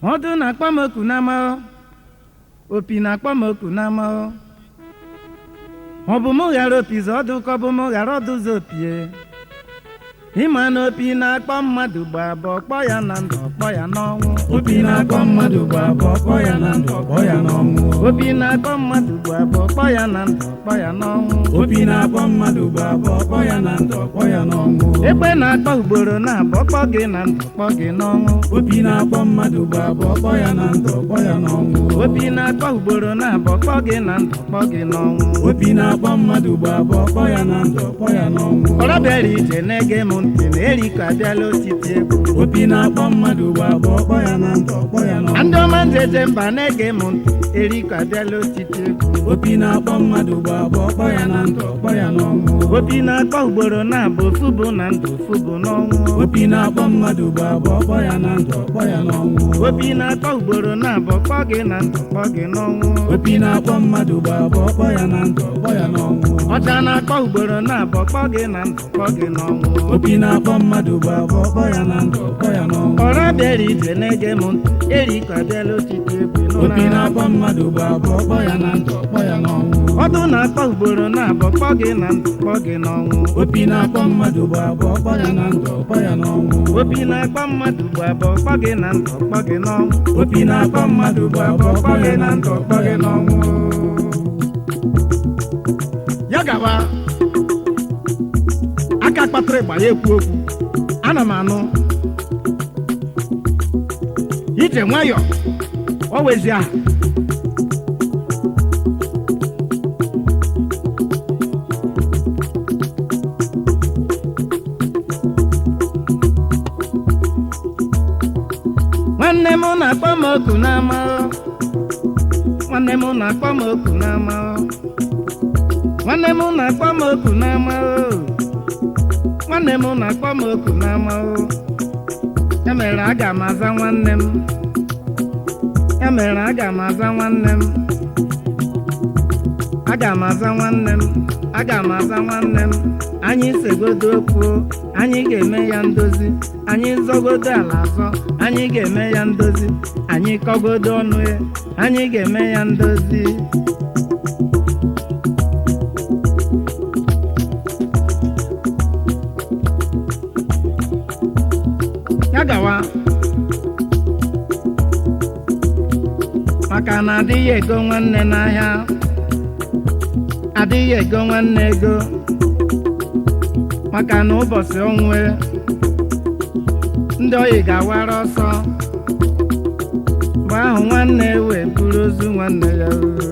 ọdụ na-akpọ m oku n'ama o. opi na-akpọ m oku n'ama o. ọ bụ mụ ghara opi zọ ọdụ ka ọ bụ mụ ghara ọdụ zọ opie ịma na opi na-akpọ mmadụ gba abụọ kpọ ya na ndụ kpọ ya n'ọnwụ opi na-akpọ mmadụ bụ abụọ kpọ ya na ndụ kpọ ya n'ọnwụ opi na-akpọ mmadụ gba abụọ kpọ ya na ndụ kpọ ya n'ọnwụ opi na-akpọ mmadụ bụ abụọ kpọ ya na ndụ kpọ ya n'ọnwụ ekpe na-akpọ ugboro na-abụọ kpọ gị na ndụ kpọ gị n'ọnwụ opi na-akpọ mmadụ bụ abụọ kpọ ya na ndụ kpọ ya n'ọnwụ opi na-akpọ ugboro na-abụọ kpọ gị na ndụ kpọ gị n'ọnwụ opi na-akpọ mmadụ bụ abụọ kpọ ya na ndụ kpọ ya n'ọnwụ ọrọ bịara ije na-ege m ntị na eriko abịala otiti egwu opi na-akpọ mmadụ bụ abụọ kpọ ya na ndụ kpọ ya n'ọnwụ ndị ọma njeje mba na-ege m ntị eriko abịala otiti egwu opi na-akpọ mmadụ bụ abụọ kpọ ya na ndụ kpọ ya n'ọnwụ opi na-akpọ ugboro na-abụ ofu bụ na ndụ ofu bụ n'ọnwụ opi na-akpọ mmadụ bụ abụọ kpọ ya na ndụ kpọ ya n'ọnwụ opi na-akpọ ugboro na-abụ kpọ gị na ndụ kpọ gị n'ọnwụ opi na-akpọ mmadụ bụ abụọ kpọ ya na ndụ kpọ ya n'ọnwụ ọcha na-akpọ ugboro na-abụ kpọ gị na ndụ kpọ gị n'ọnwụ opi na-akpọ mmadụ bụ abụọ kpọ ya na ndụ kpọ ya n'ọnwụ ọrọ bịara ije na-ege m ntị eriko abịala otiti egwu opi n'ụlọ na-akpọ mmadụ bụ abụọ kpọ ya na ndụ kpọ ya n'ọnwụ ọdụ na-akpọ ugboro na-abụ kpọ gị na ndụ kpọ gị n'ọnwụ opi na-akpọ mmadụ bụ abụọ kpọ ya na ndụ kpọ ya n'ọnwụ opi na-akpọ mmadụ bụ abụọ kpọ gị na ndụ kpọ gị n'ọnwụ opi na-akpọ mmadụ bụ abụọ kpọ ya na ndụ kpọ ya n'ọnwụ ya gawa aka kpatara ịgba ya ekwu okwu ana m anụ ije nwayọ ọ wezi aha nwanne m na-akpọ m oku n'ama o. nwanne m na-akpọ m oku n'ama o. nwanne m na-akpọ m oku n'ama o nwanne m na-akpọ m oku n'ama o ya mere aga m aza nwanne m ya mere aga m aza nwanne m aga m aza nwanne m aga m aza nwanne m anyị segodo okwu anyị ga-eme ya ndozi anyị zọgodo ala azọ anyị ga-eme ya ndozi anyị kọgodo ọnụ ya anyị ga-eme ya ndozi ya gawa maka na adịghị ego nwanne n'ahịa adịghị ego nwanne ego maka na ụbọchị onwe ndị oyi ga-awara ọsọ mgbe ahụ nwanne wee buru ozu nwanne ya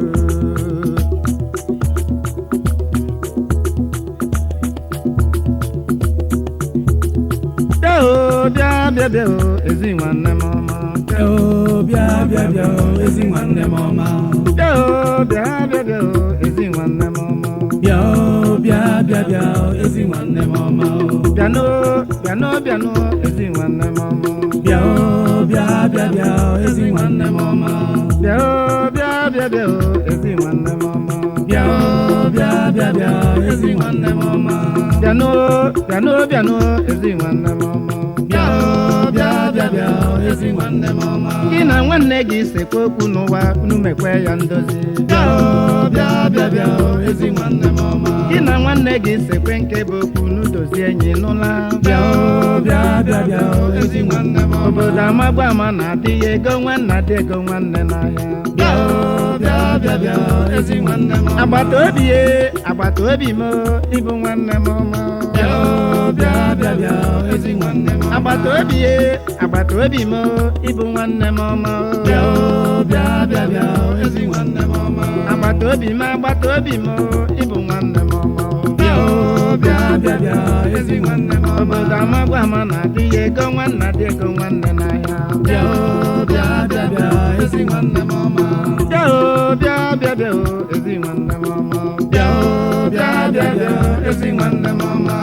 bịa o bịa bịa bịa o ezi nwanne m ọma Bịa o, bịa bịa bịa o, ezi nwanne m ọma bịa o bịa bịa bịa o ezi nwanne m ọma bịa o, bịa bịa bịa o, ezi nwanne m ọma bịanụ bịanụ bịanụ ezi nwanne m ọma bịa o, bịa bịa bịa o, ezi nwanne m ọma bịa o bịa bịa bịa o ezi nwanne m ọma bịa o, bịa bịa bịa o, ezi nwanne m ọma bịanụ bịanụ bịanụ ezi nwanne m ọma bịa o, bịa bịa bịa o, ezi nwanne m ọma gị na nwanne gị sekwa okwu n'ụwa unu mekwe ya ndozi bịa o, bịa bịa bịa o, ezi nwanne m ọma gị na nwanne gị sekwe nke bụ okwu n'udozi enyi n'ụla bịa o, bịa bịa bịa o, ezi nwanne m ọma obodo amagba ama na adịghị ego nwanne adị ego nwanne n'ahịa bịa o, bịa bịa bịa o, ezi nwanne m ọma agbata obi ye agbata obi m ịbụ nwanne m ọma bịa o, bịa bịa bịa o, ezi nwanne m ọma agbata obi ye agbata obi m ịbụ nwanne m ọma bịa o, bịa bịa bịa o, ezi nwanne m ọma agbata obi m agbata obi m ịbụ nwanne m ọma bịa o, bịa bịa bịa o, ezi nwanne m ọma obodo amagba ama na adịghị ego nwanne adị ego nwanne n'ahịa bịa o, bịa bịa bịa o, ezi nwanne m ọma bịa o bịa bịa bịa o ezi nwanne m ọma bịa o, bịa bịa bịa o, ezi nwanne m ọma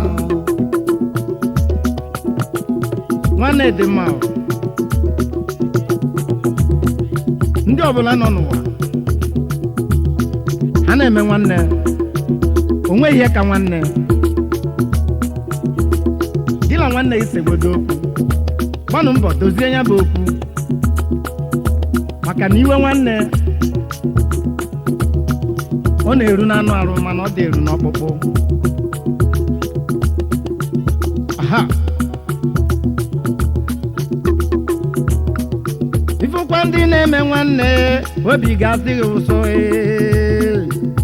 nwanne dị mma o. ndị ọbụla nọ n'ụwa ha na-eme nwanne o nweghị ihe ka nwanne gị na nwanne gị segbodo okwu gbanụ mbọ dozie ya bụ okwu maka na iwe nwanne ọ na-eru n'anụ arụ mana ọ dị eru n'ọkpụkpụ aha ifụkwa ndị na-eme nwanne obi ga-adịghị ụsọ ee.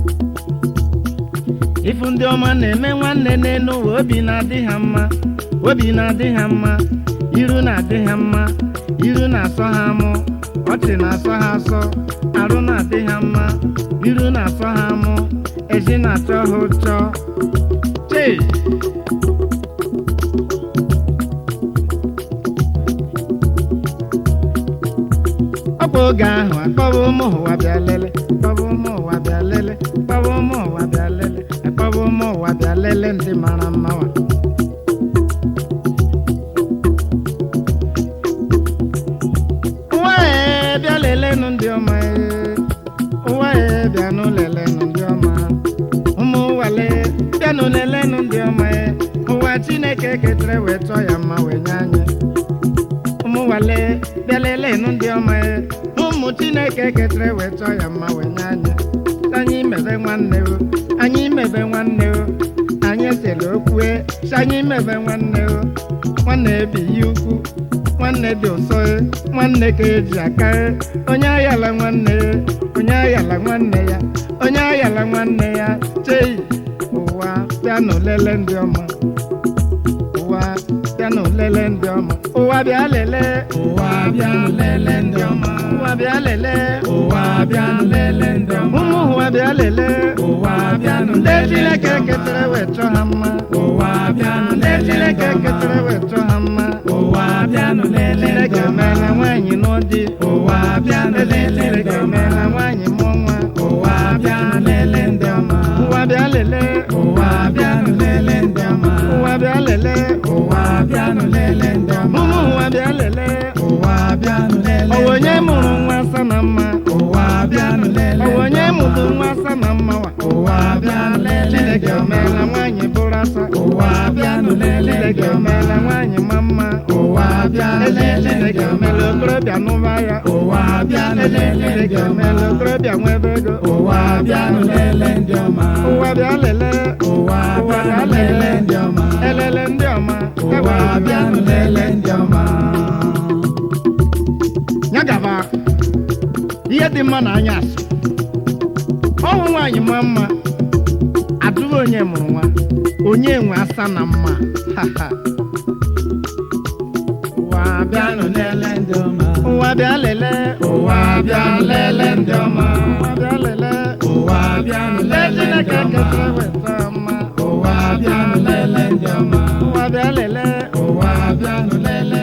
ịfụ ndị ọma na-eme nwanne n'elu ụwa obi na-adị ha mma obi na-adị ha mma iru na-adị ha mma iru na-asọ ha mụ ọchị na-asọ ha asọ arụ na-adị ha mma iru na-asọ ha mụ ezi na-atọ ha ụtọ chee ọ bụ oge ahụ akpọwa ụmụ ụwa bịa lele akpọwa ụmụ ụwa bịa lele akpọwa ụmụ ụwa bịa lele akpọwa ụmụ ụwa bịa lele ndị mara mma wa ụwa ee bịa lelenụ ndị ọma ee ụwa ee bịanụ lelenụ ndị ọma ụmụ ụwale bịanụ lelenụ ndị ọma ee ụwa chineke ketere wee chọọ ya mma wee nye anyị ụmụ nwale bịa lelenụ ndị ọma ya ụmụ chineke ketere wee chọọ ya mma wee nye anyị anyị mebe nwanne o anyị mebe nwanne o anyị esere okwue si anyị mebe nwanne o nwanne ebighị ukwu nwanne dị ụsọ e nwanne ka eji aka e onye ayala nwanne ya onye ayala nwanne ya onye ayala nwanne ya chei ụwa bịanụ lele ndị ọma ụwa bịanụ lele ndị ọma ụwa bịa lele ụwa bịanụ lele ndị ọma ụwa bịa lele ụwa bịanụ lele ndị ọma ụmụ ụwa bịa lele ụwa bịanụ ndị lele chineke ndị ọma ketere wee chọọ ha mma ụwa bịanụ ndị lele ndị chineke ọma ketere wee chọọ ha mma ụwa bịanụ lele ndị chineke ọma meela nwaanyị n'ụdị ụwa bịanụ eze lele ndị chineke ọma meela nwaanyị mụọ nwa ụwa bịanụ lele ndị ọma ụwa bịa lele ụwa bịanụ lele ndị ọma ụwa bịa lele ụwa bịanụ lele ndị ọma ụmụ ụwa bịa lele ụwa bịanụ lele ọwa onye ndị ọma. mụrụ nwa asa na mma ụwa bịanụ lele ọwa onye ndị ọma. mụrụ nwa asa na mma wa ụwa bịanụ lele ndị chineke ọma. meela nwaanyị bụrụ asa ụwa bịanụ lele ndị chineke ọma. meela nwaanyị ma mma ụwa bịanụ eze lele ndị chineke ọma. meela okorobịa n'ụba ya ụwa bịanụ eze lele ndị chineke ọma. meela okorobịa nwebe ego ụwa bịanụ lele ndị ọma. ụwa bịa lele ụwa bịanụ lele ndị ọma. elele ndị ọma ụwa bịanụ lele ndị ọma. ya gaba ihe dị mma na anya asụ ọnwụ nwaanyị ma mma adụrụ onye mụrụ nwa onye nwe asa na mma Ha, ha. ụwa bịanụ lele ndị ọma. ụwa bịa lele ụwa bịanụ lele ndị ọma. ụwa bịa lele ụwa bịanụ Ndị lele ndị Chineke ọma. ketere weta mma ụwa bịanụ lele ndị ọma. ụwa bịa lele ụwa bịanụ lele